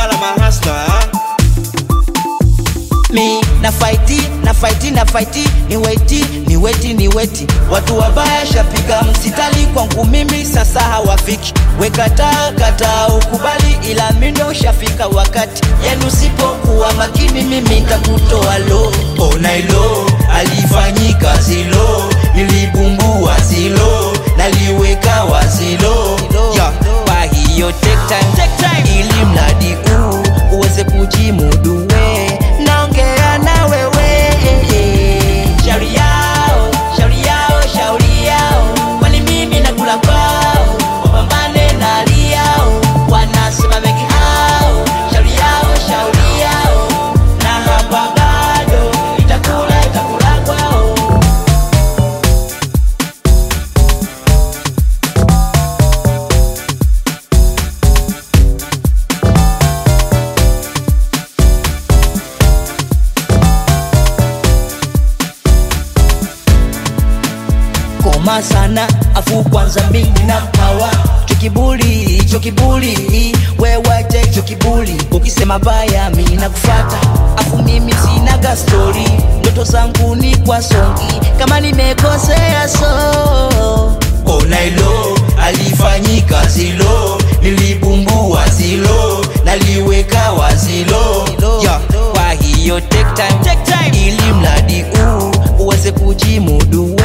mapala mahasla mi na faiti na faiti na faiti ni weti ni weti ni weti watu wabaya shapika msitali kwangu mimi sasa hawafiki wekataa kataa ukubali ila mindo shafika wakati yenu sipokuwa makini mimi ntakutoa lo ona ilo alifanyika zilo nilibumbua zilo naliweka wazilo ya kwa hiyo take time, take time. ili mradi huu uweze kujimuduwe naongea na wewe shauri yao shauri yao shauri yao kwani mimi nakula kwao wapambane na hali yao wanasema mengi hao shauri yao shauri yao na hapa bado itakula itakula kwao koma sana afu kwanza mimi na mpawa chokibuli chokibuli wewache chokibuli ukisema baya mi nakufata afu mimi sinaga stori ndoto zangu ni kwa songi kama nimekosea so ona ilo alifanyika zilo nilibumbua zilo naliweka wazilo ya kwa hiyo take time, take time. ili mradi huu uweze kujimudu